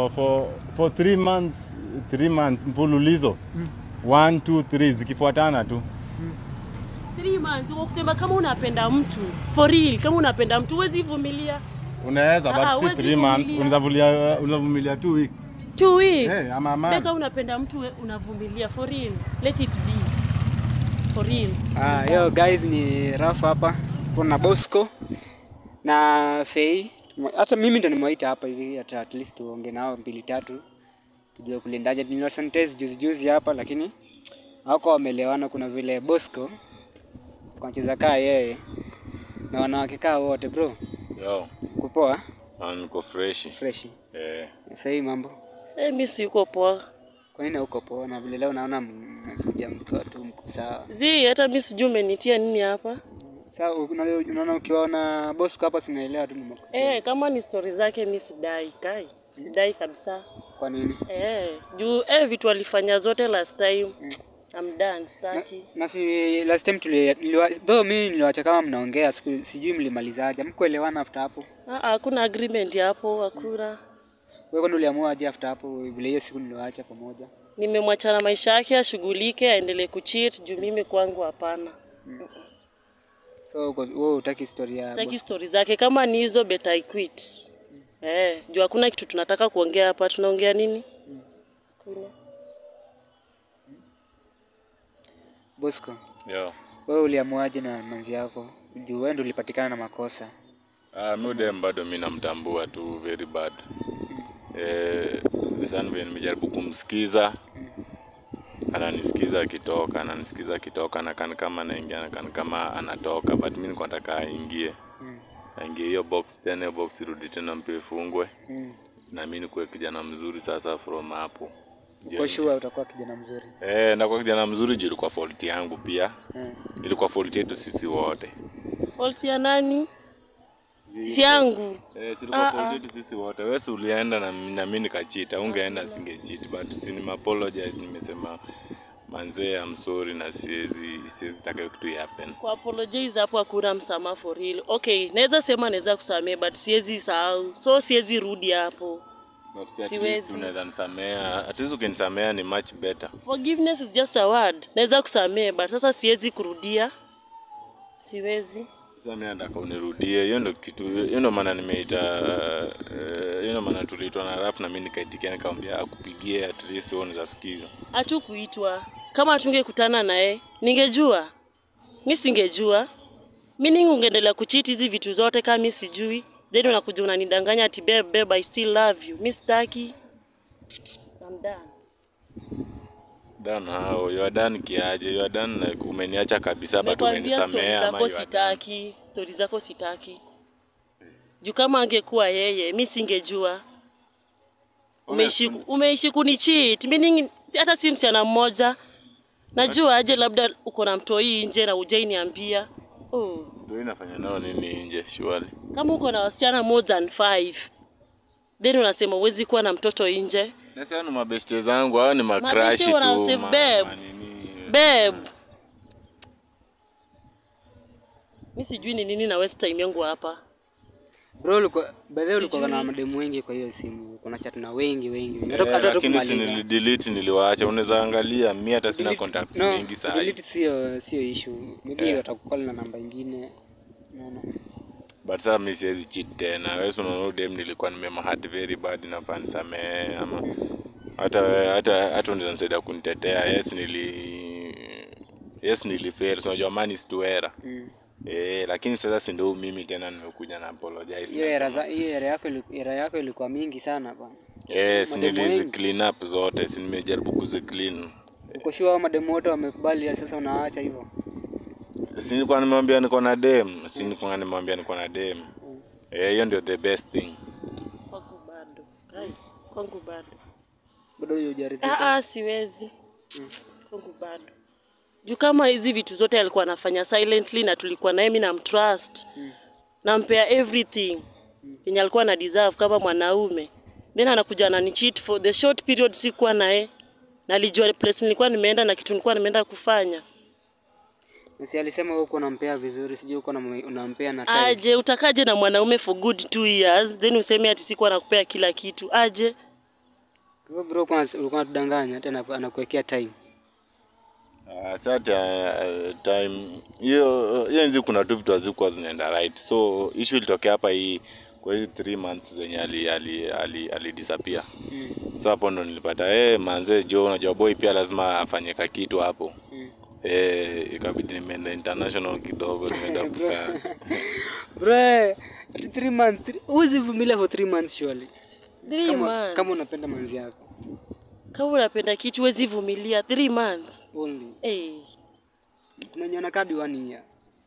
for for for three months three months mfululizo one two three zikifuatana tu Three months uko kusema kama unapenda mtu for real, kama unapenda mtu huwezi vumilia unaweza Ah, but si huwezi three months vumilia. unavumilia unavumilia two weeks two weeks. hey, ama Deka man unapenda mtu we- unavumilia for real. Let it be. For real. Ah, yo guys ni Raf hapa. Kuna Bosco na Fei. Tumo- Hata mimi ndo nimewaita hapa hivi hata at least tuonge nao mbili tatu. Tujue kulindaje. Niliwasanitize juzi juzi hapa lakini hawako wameelewana kuna vile Bosco kwa mcheza kaa yeye na wanawake kaa wote bro. yo Kupoa ah, niko fresh fresh. eh Fei mambo. Eh, mimi siko poa. Kwa nini uko poa na vile leo naona mmekuja mkiwa tu mko sawa. Zi, hata mimi sijui umenitia nini hapa. Sasa una- unaona ukiwaona Bosco hapa sinaelewa tu nimekuja. Eh, kama ni stori zake mimi sidai kai. Sidai kabisa. Kwa nini? Eh, juu eh, vitu alifanya zote last time. I'm done, Na, sitaki. na si last time tuli niliwa, though mimi niliwacha kama mnaongea siku sijui mlimalizaje. Mkuelewana after hapo. Ah, ah, hakuna agreement hapo, hakuna. Wewe kwani uliamua aje after hapo vile hiyo siku niliwaacha pamoja? Nimemwacha na maisha yake, ashughulike, aendelee kucheat juu mimi kwangu hapana. So uko- wewe hutaki story ya Sitaki boss. stori zake, kama ni hizo better I quit. Eh, juu hakuna kitu tunataka kuongea hapa. Tunaongea nini? Hakuna. Bosco. yo Wewe uliamuaje na manzi yako? Juu wewe ndio ulipatikana na makosa. Ah, mi udem bado mi namtambua tu very bad. Eh, sana vile nimejaribu kumsikiza ananisikiza akitoka, ananisikiza akitoka, nakani kama anaingia, nakani kama anatoka, but mi nilikuwa nataka aingie Mm. aingie hiyo box tena, hiyo box irudi tena mpya ifungwe, Mm. na mi nikuwe kijana mzuri sasa from hapo. Uko sure utakuwa kijana mzuri. Eh, na kwa kijana mzuri juu ilikuwa fault yangu pia, Mm. ilikuwa fault yetu sisi wote. Fault ya nani? Si yangu. Eh, silikuwa Ah, fault ah. yetu sisi wote. Wewe si ulienda na, na mimi nikachita, ungeenda singecheat, but si nime apologize, nimesema manzee, I'm sorry na siwezi siwezi taka hiyo kitu happen. Kwa apologize hapo hakuna msamaha for real. Okay, naweza sema naweza kusamehe but siwezi sahau. So siwezi rudi hapo. But si at Siwezi. least unaweza nisamea, at least ukinisamea ni much better. Forgiveness is just a word. Naweza kusamehe but sasa siwezi kurudia. Siwezi. Sasa mimi nataka unirudie. Hiyo ndio kitu, hiyo ndio maana nimeita, eh, hiyo ndio maana tuliitwa na rap na mimi nikaitikia, nikamwambia akupigie at least wewe unaweza sikiza. Hatu kuitwa. Kama tungekutana naye, ningejua. Mi singejua. Meaning ungeendelea kuchiti hizi vitu zote kama mi sijui. Then unakuja unanidanganya ati babe, babe, I still love you. Mi sitaki. I'm done. Dan hao, you are done kiaje? You are done like umeniacha kabisa but Nimekwambia stori umenisamea ama zako you are done? sitaki. Stori zako sitaki. Juu kama angekuwa yeye, mi singejua. Umeishi umeishi kunicheat. Meaning si- hata si msichana mmoja. Najua aje labda uko na mtoi nje na ujai niambia. Oh. Ndio inafanya nao nini nje surely. Kama uko na wasichana more than five, then unasema huwezi kuwa na mtoto nje. Na sasa ni mabeshte zangu, hao ni makrashi Mabeshte tu. wana save ma- babe. manini. Babe, mi sijui ni nini na waste time yangu hapa. Bro, ulikuwa by the way ulikuwa Sijui. na mademu wengi kwa hiyo simu. Kuna chat na wengi wengi. Eh, Hata hata lakini si tukumaliza. nilidelete niliwaacha, unaweza angalia, mi hata sina Delete- contacts no, mingi saa hii. delete sio sio issue. Maybe Eh. watakukall na namba ingine. Unaona? But sasa mi siwezi cheat tena. Wewe si unaona dem nilikuwa nimemhurt very bad nafaa nisamehe ama hata hata hata unaweza nisaidia kunitetea. Yes nili Yes nilifail. So unajua man is to error. Mm. Eh, lakini sasa si ndio mimi tena nimekuja na apologize. Hiyo era nasema- za hiyo era yako ili- era yako ilikuwa mingi sana bwana. Yes, mademu nilizi wengi. clean up zote, si nimejaribu kuzi clean. Uko sure hao mademu wote wamekubali sasa unaacha hivyo? Si nilikuwa nimemwambia niko na dem, si nilikuwa nimemwambia niko na dem. Eh, hiyo ndio the best thing. Kwangu bado. Kai, kwangu bado. Bado hiyo hujaridhika. Ah, ah, siwezi. Kwangu bado. Juu kama hizi vitu zote alikuwa anafanya silently na tulikuwa naye, mimi namtrust. Nampea everything yenye alikuwa na deserve kama mwanaume. Then anakuja ananicheat for the short period sikuwa naye. Na alijua place nilikuwa nimeenda na kitu nilikuwa nimeenda kufanya. Na Si alisema wewe uko unampea vizuri, sijui uko unam- unampea na time. Aje utakaje na mwanaume for good two years then useme ati sikuwa nakupea kila kitu. Aje Hivyo bro, kwa ulikuwa unatudanganya hata anaku- anakuwekea time. Uh, sasa uh, time hiyo hiyo nzi kuna tu vitu hazikuwa zinaenda right so issue ilitokea hapa hii kwa hizi 3 months zenye ali ali ali, ali disappear Mm. so hapo ndo nilipata eh manze jo unajua boy pia lazima afanye kakitu hapo Mm. eh ikabidi nimeenda international kidogo nimeenda kusearch Bro, ati three months, three- huwezi vumilia for three months surely. Three Kama, months. kama unapenda manzi yako. Kama unapenda kitu huwezi vumilia three months. Only. Eh. Kuna nyana kadi one year.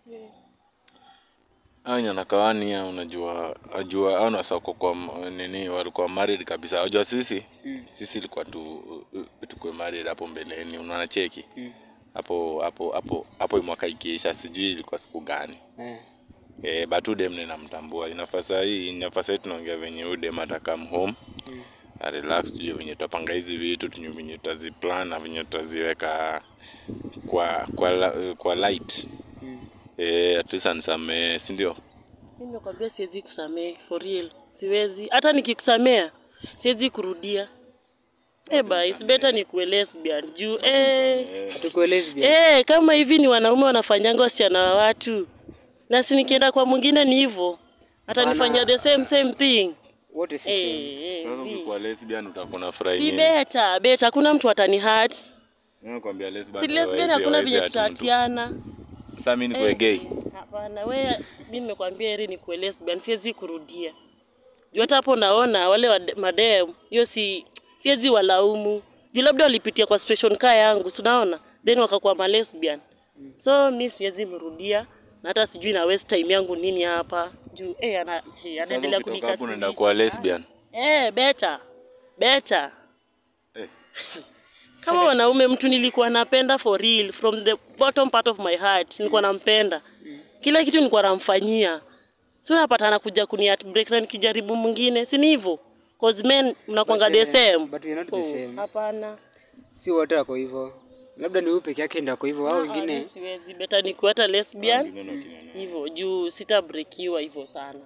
Hao nyanakawani unajua ajua au nasoko kwa m- nini walikuwa married kabisa. Unajua sisi Mm. sisi ilikuwa tu tukue married hapo mbeleni, unaona cheki Mm. hapo hapo hapo hapo mwaka ikiisha, sijui ilikuwa siku gani Eh. eh, but udem ninamtambua. Inafasa hii inafasa hii tunaongea venye udem ata come home Mm. a relax, tujue venye tutapanga hizi vitu, tujue venye tutaziplan na venye tutaziweka kwa kwa la- kwa light Mm. eh, at least anisamee, si ndio? Mimi nakwambia siwezi kusamehe for real. Siwezi. Hata nikikusamea siwezi kurudia. Eh, ba, it's better nikuwe lesbian juu eh Hatukuelezi bien. Eh, kama hivi ni wanaume wanafanyanga wasichana wa watu, na si nikienda kwa mwingine ni hivyo, atanifanyia the same same thing. Wote si Eh, same. eh, Sasa zi. ukikuwa lesbian utakuwa na furahi si nini? beta beta, hakuna mtu atani hurt. Nakwambia lesbian Si lesbian, hawezi- hakuna hawezi venye hurt mtu. tutatiana. Sasa mimi nikuwe Eh, gay. Hapana, we mi nimekwambia heri ni kuwe lesbian, siwezi kurudia. Juu hata hapo naona wale wa madem, hiyo si siwezi walaumu. Juu labda walipitia kwa situation kaa yangu, si unaona? Then wakakuwa ma lesbian. So mi siwezi mrudia na hata sijui na waste time yangu nini hapa. Juu eh ana eh, anaendelea Sasa ukitoka hapo unaenda kunikasirisha. kuwa lesbian. Eh, beta. Beta. Eh. Kama wanaume mtu nilikuwa napenda for real from the bottom part of my heart nilikuwa nampenda. Kila kitu nilikuwa namfanyia. So napata anakuja kuni break na nikijaribu mwingine, si ni hivyo? Cause men mnakwanga the But, eh, same. but you're not the Oh, same. Hapana. Si wote wako hivyo. Labda ni wewe peke yake ndio wako hivyo au Ah, wengine. mi siwezi beta nikuwa hata lesbian Wengine na kina nani. hivyo juu sitabrekiwa hivyo sana.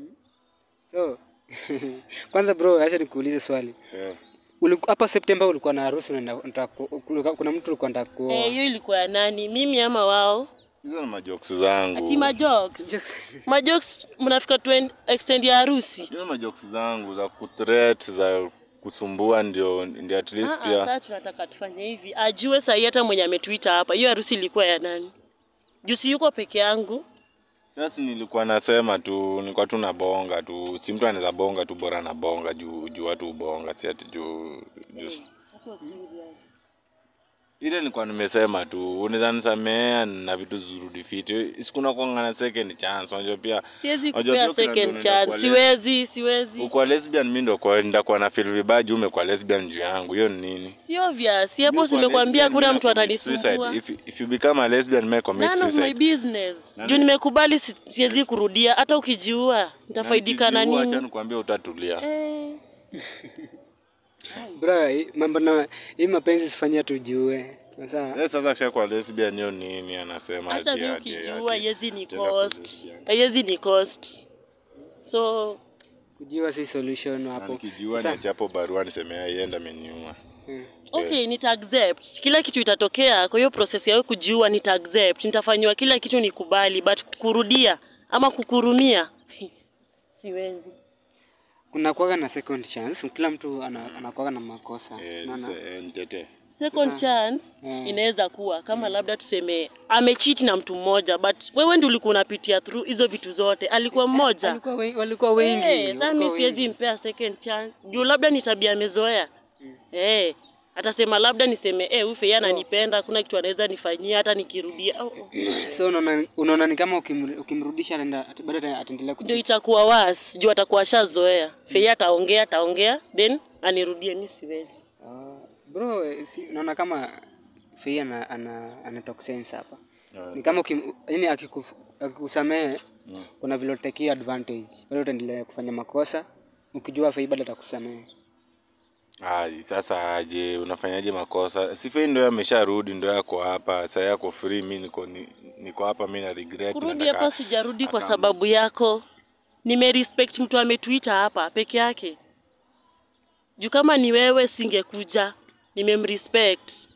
So kwanza bro, acha nikuulize swali. Eh. Uliku- Hapa September ulikuwa na harusi unaenda unataka ku- kulikuwa- kuna mtu ulikuwa unataka kuoa. Eh, hiyo ilikuwa ya nani? Mimi ama wao? Hizo ni majokes zangu. Ati majokes. Majokes mnafika tu en- extend ya harusi. Hizo ni majokes zangu za kutreat za kusumbua ndio ndio at least Ah, ah, pia. Sasa tunataka tufanye hivi, ajue sahi hata mwenye ametuita hapa, hiyo harusi ilikuwa ya nani? Juu si yuko peke yangu. Sasa nilikuwa nasema tu nilikuwa tu nabonga tu. Si mtu anaweza bonga tu bora na bonga juu juu watu ubonga si ati juu juu. Ile nilikuwa nimesema tu unaweza nisamea na vitu zirudi fiti. Sikuna kuangana second chance. Unajua pia Siwezi Unajua kupea pia kuna second ndio chance, unaenda siwezi, siwezi. Ukwa lesbian mimi ndo kwa ndakuwa na feel vibaya juu umekuwa lesbian juu yangu. Hiyo ni nini? Si obvious, si hapo Mimi kwa simekwambia lesbian, kuna mimi mtu na commit atanisumbua. suicide. If, if you become a lesbian, may commit None of my suicide. business. Nani- Juu nimekubali si- siwezi kurudia, hata ukijiua nitafaidika na nikijiua, Acha nini? nikwambie utatulia. Eh, Bro, hii- mambo na hii mapenzi sifanyia tujue. Sasa Eh, sasa kisha kwa lesbian hiyo nini anasema hata ati mi ati ukijiua ati. haiwezi ni Tena cost, kuzisiana. haiwezi ni cost. So kujua si solution Na hapo. nikijua Sasa- niachapo barua nisemea ienda ameniua. Mm. okay, nita accept kila kitu itatokea. Kwa hiyo process ya wewe kujiua nita accept, nitafanyiwa kila kitu nikubali, but kukurudia ama kukurumia siwezi. Kuna kuwaga na second chance, kila mtu ana- anakuwaga na makosa. Eh, Unaona? nise- eh, nitete. Second Sasa- chance Mm. inaweza kuwa kama labda tuseme amecheat na mtu mmoja, but wewe ndio ulikuwa unapitia through hizo vitu zote, alikuwa mmoja Walikuwa we- walikuwa wengi. Eh, sasa walikuwa mimi siwezi wengi. mpea second chance juu labda ni tabia amezoea. Eh, atasema labda niseme eh, ufe yeye ananipenda, kuna kitu anaweza nifanyia hata nikirudia. Oh, oh. So unaona unaona ni kama ukimru- ukimrudisha ataenda ata- bado ata- ataendelea Ndio kucheat. itakuwa worse juu atakuwa ashazoea. Feye ataongea ataongea then anirudie, mimi siwezi. Ah, bro, eh, si, unaona kama Fei ana ana, ana talk sense hapa. Ah. Ni kama ukim, yani akikuf- akikusamehe Mm. kuna vile utakia advantage. Bado utaendelea kufanya makosa ukijua Fei bado atakusamehe. Ai, sasa aje unafanyaje makosa? Sifei ndio amesharudi ndio yako hapa. Sasa yako free, mimi niko ni, niko hapa mimi na regret. Kurudi nataka- hapo sijarudi kwa akam- sababu yako. Nimerespect mtu ametuita hapa peke yake. juu kama ni wewe singekuja nimemrespect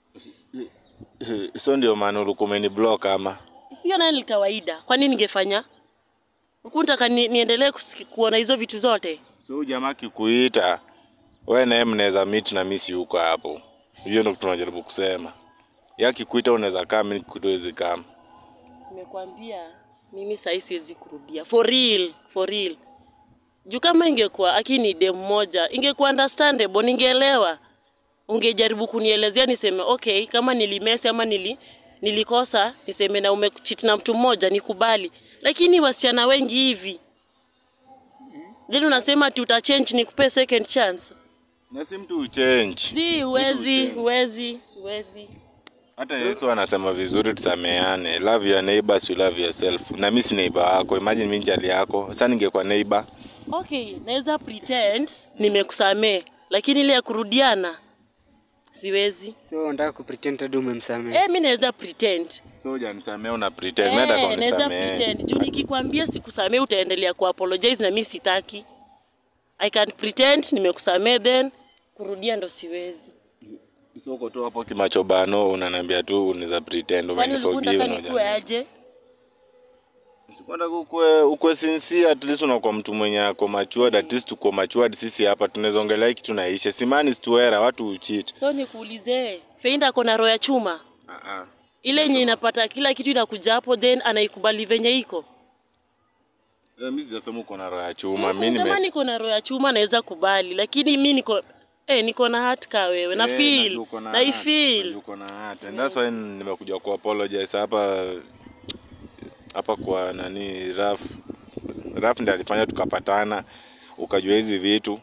so ndio maana ulikuwa umeniblock ama sio naye ni kawaida kwani ningefanya ukutaka ni, niendelee kusiki- kuona hizo vitu zote so huyu jamaa kikuita we naye mnaweza meet na mimi si huko hapo hiyo ndio tunajaribu kusema ya kikuita unaweza kaa mimi nikikuita huwezi kama nimekwambia mimi sahii siwezi kurudia for real for real juu kama ingekuwa akini dem moja ingekuwa understandable ningeelewa ungejaribu kunielezea niseme okay kama nilimesi ama nili, nilikosa niseme na umechiti na mtu mmoja nikubali lakini wasichana wengi hivi then unasema tutachange nikupe second chance na si mtu uchange si huwezi huwezi huwezi hata Yesu anasema vizuri tusameane love your neighbors you love yourself na mimi si neighbor wako imagine mimi njali yako sasa ningekuwa neighbor okay naweza pretend nimekusamee lakini ile ya kurudiana siwezi so unataka kupretend hadi umemsamehe eh mi naweza pretend so hujanisamea una pretend nenda kwa eh, naweza unisamee pretend juu nikikwambia sikusamee utaendelea ku apologize na mi sitaki i can pretend nimekusamee then kurudia ndo siwezi so uko tu hapo kimachobano unaniambia tu unaweza pretend kwani ulikuwa umeniforgive unataka na nikuwe hujani- aje Sikwenda ukwe ukwe sincere at least unakuwa mtu mwenye ako matured at least uko matured sisi hapa tunaweza ongelea kitu naisha simani stuera watu ucheat so nikuulize feinda ako na roho ya chuma ah ah ile yenye inapata kila kitu inakuja hapo then anaikubali venye iko Eh, mimi sijasema uko na roho ya chuma Mm, mimi kama nime niko na roho ya chuma naweza kubali lakini mi niko eh, niko na hat ka wewe na Eh, feel najua uko na na heart, ifeel najua uko na heart. And that's why nimekuja ku apologize hapa hapa kwa nani Raf Raf ndiye alifanya tukapatana ukajua hizi vitu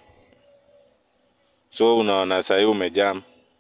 so unaona sahii umejam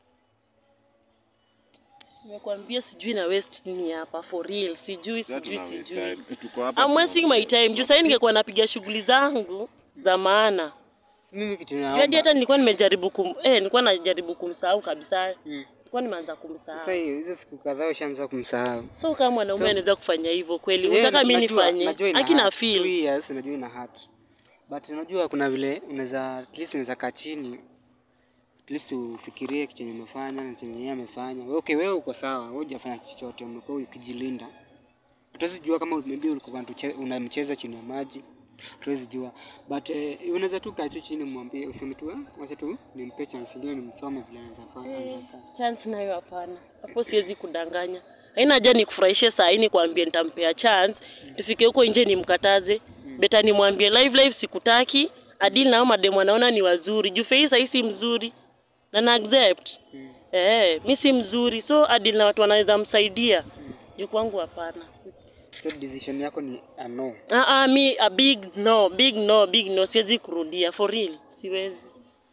nimekwambia sijui na waste nini hapa for real sijui Sasa sijui tuna waste sijui time. Tuko hapa I'm wasting my time juu sahii ningekuwa napiga shughuli zangu za maana mimi kitu hadi naomba hata nilikuwa nimejaribu kum eh, nilikuwa najaribu kumsahau kabisa Mm. nilikuwa nimeanza sasa kumsahau hiyo hizo siku kadhaa ushaanza kumsahau so kama mwanaume anaweza kufanya hivyo kweli Yeah, unataka mi najua- nifanye najua ina akina hurt. Two feel years, najua ina hurt. but unajua kuna vile unaweza at least unaweza kaa chini at least ufikirie kitu chenye umefanya na chenye yeye amefanya okay wewe uko sawa wewe hujafanya chochote umekuwa ukijilinda hatuwezi jua kama maybe ulikuwa unatuche- unamcheza chini ya maji hatuwezi jua but eh, unaweza tu kaa tu chini mwambie useme tu "Ah, wacha tu nimpe chance ingine nimsome vile anaweza fanya anaweza kaa." chance nayo hapana hapo siwezi kudanganya haina haja nikufurahishe saa hii nikwambie nitampea chance tufike huko nje nimkataze beta nimwambie live live sikutaki adili nao mademu anaona ni wazuri juu fei sahii si mzuri na na accept eh mi si mzuri so adili na watu wanaweza msaidia juu kwangu hapana so decision yako ni a no ah ah mi a big no big no big no siwezi kurudia for real siwezi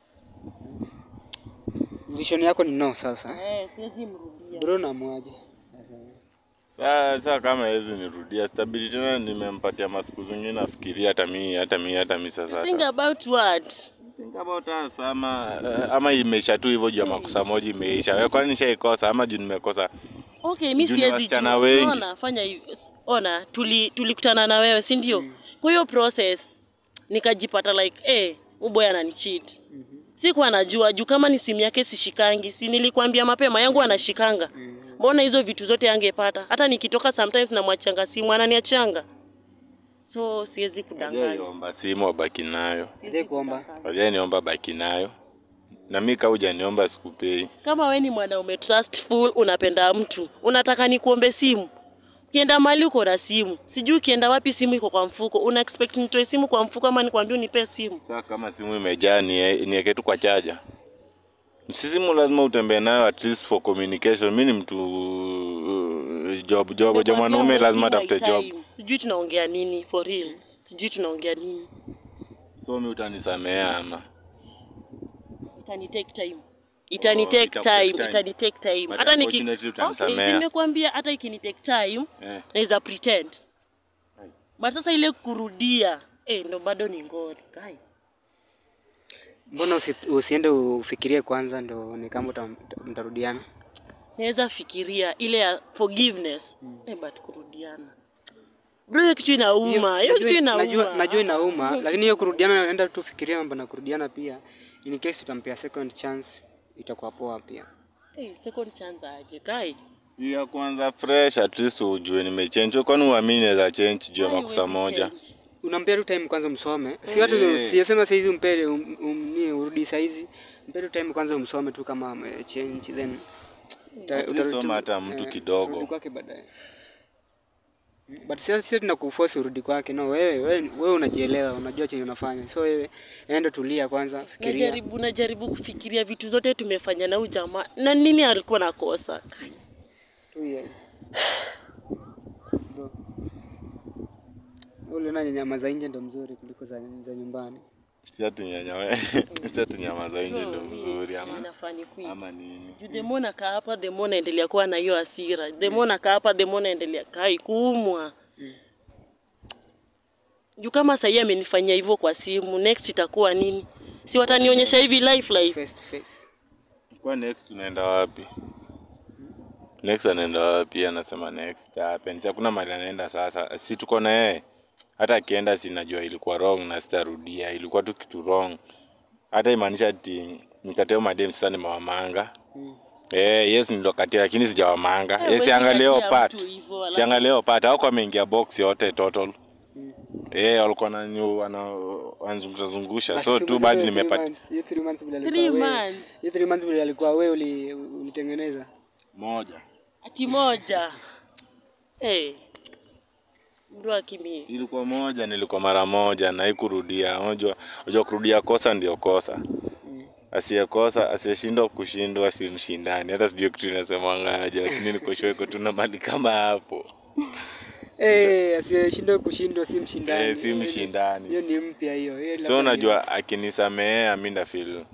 decision yako ni no sasa eh siwezi mrudia bro namwaje Sasa kama hizi nirudia stabili tena, nimempatia masiku zingine nafikiria hata mi hata mi hata mi sasa think hata about what think about us ama eh, ama imeisha tu hivyo juu ya makosa moja imeisha. Wewe kwani nishaikosa ama juu nimekosa? Okay, mi Juu ni siwezi wasichana jua. wengi. Ona, fanya hivi. S- Ona, tuli tulikutana na wewe, si ndio? Kwa hiyo process nikajipata like eh, huyu boy ananicheat. Sikuwa najua juu kama ni simu yake sishikangi. Si nilikwambia mapema yangu anashikanga. Mbona hizo vitu zote angepata? Hata nikitoka sometimes namwachanga simu ananiachanga. So siwezi kudanganya. Hajaiomba simu wabaki nayo, Hajai kuomba. hajaniomba baki nayo, na mi kama hujaniomba sikupei. Kama we ni mwanaume trustful, unapenda mtu, unataka nikuombe simu, ukienda mahali uko na simu, sijui ukienda wapi simu iko kwa mfuko, una expect nitoe simu kwa mfuko ama nikwambie unipe simu? Sasa kama simu imejaa nie- niweke tu kwa chaja. Si simu lazima utembee nayo at least for communication. Mi ni mtu uh, job job job, mwanaume lazima atafute job. Sijui tunaongea nini for real, sijui tunaongea nini, So mi utanisamea ama itani take time itani Oh, take itakutake time time. itani take time But hata niki unfortunately okay, utanisamea. nimekuambia hata ikini take time eh. naweza pretend Ai. but sasa ile kurudia eh, ndo bado ni ngori kai mbona usi, usiende ufikirie kwanza ndo ni kama uta- uta- mtarudiana naweza fikiria ile ya forgiveness eh, but kurudiana bro hiyo kitu inauma hiyo kitu Najua- najua, inauma najua inauma lakini hiyo kurudiana naenda tu fikiria mambo na kurudiana pia in case utampea second chance itakuwa poa pia. Hey, second chance aje kai. Si ya kwanza fresh at least ujue nimechange. Kwani uamini naweza change juu ya Kwani makosa huwezi moja? change? Unampea tu time kwanza umsome. Si watu Eh. siyasema saizi umpe um, um, ni urudi saizi. Mpe tu time kwanza umsome tu kama ame change then uta- At least utarudi tu- soma hata mtu eh, kidogo. utarudi kwake baadaye. But sasa sisi tunakuforce urudi kwake. No, wewe wewe wewe unajielewa, unajua chenye unafanya. So wewe enda tulia kwanza, fikiria. Najaribu najaribu kufikiria vitu zote tumefanya na huyu jamaa. Na nini alikuwa nakosa? Kai. Two years. Bro. Ule na nyama za nje ndo mzuri kuliko za, za nyumbani. Si ati nyanya we. Si ati nyama za nje ndio mzuri ama Inafaa ni quit. ama nini? Juu the more nakaa hapa the more naendelea kuwa na hiyo hasira. The more nakaa hapa the more naendelea kai kuumwa. Mm. Juu kama sahii amenifanyia hivyo kwa simu, next itakuwa nini? Si watanionyesha hivi life life. Face to face. Kwa next tunaenda wapi? Next anaenda wapi? Anasema next happen. Si hakuna mahali anaenda sasa. Si tuko na yeye. Hata akienda sinajua ilikuwa wrong na sitarudia. Ilikuwa tu kitu wrong. Hata imaanisha ati nikateo madem sasa nimewamanga. Mm. Eh, yes nilikatia lakini sijawamanga. Eh, Yes huwezi siangalia hiyo katia part. mtu hivyo, alafu- Siangalia hiyo part. Hao ameingia box yote total. Mm. Eh, walikuwa wananyu wana wanzungusha zungusha. So Basi tu umesema bado hiyo three nimepata months- Hiyo 3 months vile Three alikuwa wewe. months. Hiyo 3 months vile alikuwa wewe uli- ulitengeneza. moja. Ati moja. Eh. Mdu akimi. ilikuwa moja nilikuwa mara moja na ikurudia unajua unajua kurudia kosa ndio kosa Mm. asiyekosa asiyeshindwa kushindwa si mshindani hata sijui kitu inasemangaje lakini nikoshweko tuna mali kama hapo Eh, asiyeshindwa kushindwa si mshindani. Eh, si Hiyo ni- mshindani. Hiyo ni mpya hiyo. Hiyo so labda unajua akinisamehea mi ndafil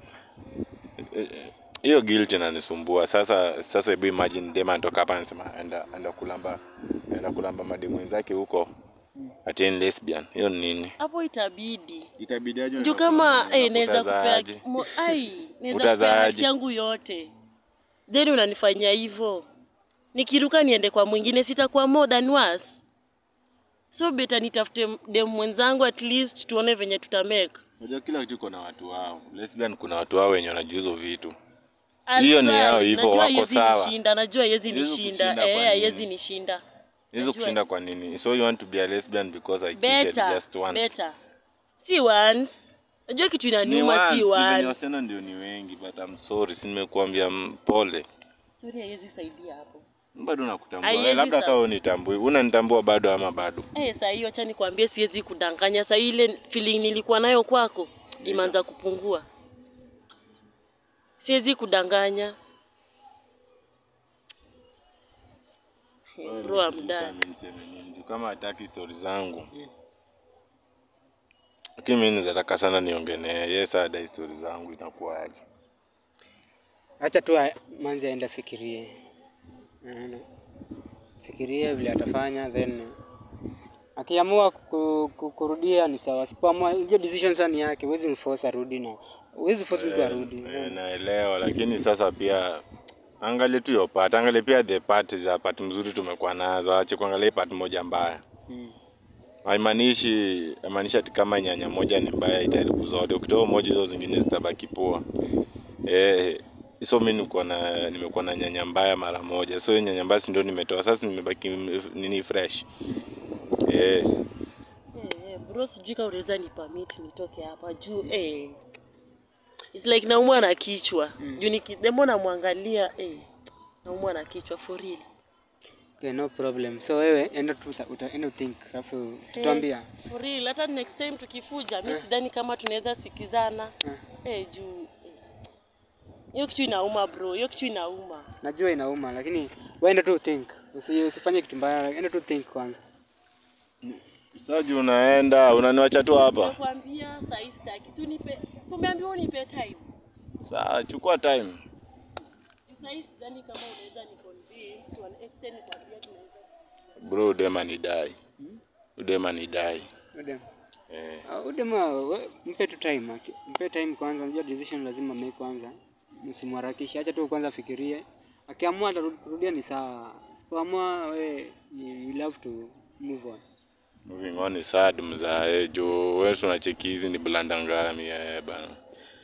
hiyo guilt inanisumbua sasa sasa hebu imagine dema anatoka hapa anasema enda enda kulamba enda kulamba mademu wenzake huko ati ni lesbian hiyo ni nini Hapo itabidi. itabidi aje Juu kama eh, naweza kupea Utazaaje? mo- ai, naweza kupea Utazaaje? haki yangu yote. Then unanifanyia hivyo. Nikiruka niende kwa mwingine sitakuwa more than worse. So beta nitafute dem mwenzangu at least tuone venye tutamake. Unajua kila kitu kuna watu wao. Lesbian kuna watu wao wenye wanajua hizo vitu. Hiyo ni yao hivyo, Najua wako haiwezi sawa. Nishinda, najua haiwezi Haiwezi nishinda. kushinda kwa Eh, nini? haiwezi nishinda. Hizo Najua. kushinda kwa nini? So you want to be a lesbian because I cheated Better, just once. better. Si once. Najua kitu Ni inaniuma si once, ni venye once. wasichana ndio ni wengi but I'm sorry, si nimekuambia m- pole. Sorry haiwezi saidia hapo. Bado nakutambua. Haiwezi Eh, Labda sa- kama unitambui. Unanitambua bado ama bado? Eh, saa hiyo acha nikwambie siwezi kudanganya. Saa ile feeling nilikuwa nayo kwako imeanza kupungua. Siwezi kudanganya. Eh, Bro, I'm done. Niseme niseme nini? Juu Kama hataki story zangu. Lakini mimi naweza sana niongee naye. Yes, ada story zangu inakuwaje? Acha tu a- manzi aende afikirie. Unaona? Fikirie vile atafanya then akiamua ku- ku- kurudia ni sawa. Sipoamua hiyo decision sana ni yake. Huwezi mforce arudi na huwezi force mtu arudi. Eh, naelewa lakini sasa pia angalie tu hiyo part, angalie pia the part za part mzuri tumekuwa nazo, ache kuangalia part moja mbaya. Mm. Haimaanishi haimaanishi ati kama nyanya moja ni mbaya itaharibu zote. Ukitoa moja hizo zingine zitabaki poa. Eh, so mimi niko na nimekuwa na nyanya mbaya mara moja. So hiyo nyanya mbaya si ndio nimetoa. Sasa nimebaki nini fresh. Eh, Eh, eh, bro sijui kama unaweza ni permit nitoke hapa juu eh. It's like naumwa na kichwa. Juu nikidemo namwangalia eh. Naumwa na kichwa for real. Okay, no problem. So wewe enda tu uta- uta- enda think alafu tutambia. For real, hata next time tukikuja mi sidhani kama tunaweza sikizana Eh. eh, juu eh. hiyo kitu inauma bro, hiyo kitu inauma. Najua inauma lakini wewe enda tu think. Usi, usifanye kitu mbaya, enda tu think kwanza. sasa juu unaenda unaniwacha tu hapa. Nakwambia saa hii sitaki. Si unipe, si umeambiwa unipe time. Sawa, chukua time. Juu Saa hii sidhani kama unaweza ni convince to an extent nikwambia tunaweza. Bro, udema ni dai. Udema ni dai. Udem. Eh. Uh, udema we- mpe tu time. aki- Mpe time kwanza, unajua decision lazima make kwanza. Msimharakishe, acha tu kwanza afikirie. Akiamua atarudia ni sawa. Sipoamua we you will have to move on. Moving on is sad mzae juu wewe tunacheki hizi ni blanda ngami eh bana.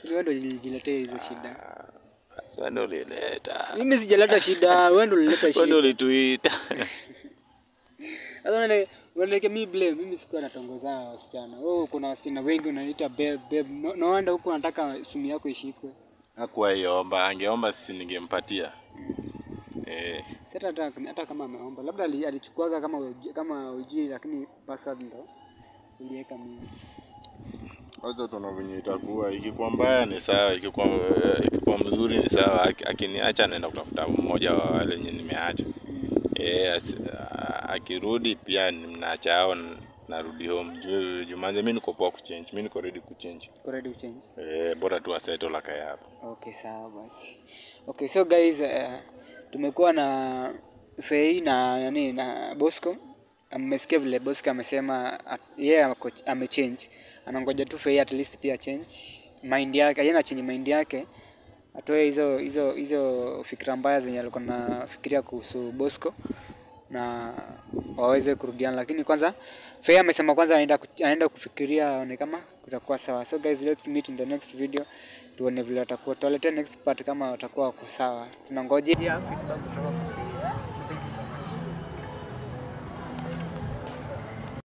Wewe ndio ulijiletea hizo shida. Sasa ndio ulileta. Mimi sijaleta shida, wewe ndio ulileta Wewe ndio shida. ulituita. Sasa unaone unaelekea mimi blame, mimi sikuwa natongozana na wasichana. Wewe kuna wasichana wengi unaniita babe babe. No, no wonder huko unataka simu yako ishikwe. Hakuwa iomba, angeomba sisi ningempatia. Eh, Sasa hata hata kama ameomba, labda ali- alichukuaga kama uji- kama ujui, lakini password ndo uliweka mingi. wacha tuna venye itakuwa. Ikikuwa mbaya ni sawa, ikikuwa ikikuwa mzuri ni sawa. Aki- Akiniacha naenda kutafuta mmoja wa wale wenye nimeacha. Eh, asi- a- akirudi pia mnaacha hao n- narudi home. Juu Jumanze mimi niko poa kuchange. Mimi niko ready kuchange. Uko ready to change? Eh, bora tu asettle la kaya hapo. Okay, sawa basi. Okay, so guys, uh, tumekuwa na Fei na nani na Bosco. Mmesikia vile Bosco amesema at- yeye ako- amechange. Anangoja tu Fei at least pia change mind yake, yeye anachange mind yake. Atoe hizo hizo hizo fikra mbaya zenye alikuwa nafikiria kuhusu Bosco na waweze kurudiana, lakini kwanza Fei amesema kwanza anaenda ku- anaenda kufikiria aone kama kutakuwa sawa. So guys, let's meet in the next video tuone vile watakuwa. Tuwaletea next part kama watakuwa wako sawa. Tunangojea feedback kutoka kwa Fei. So thank you so much.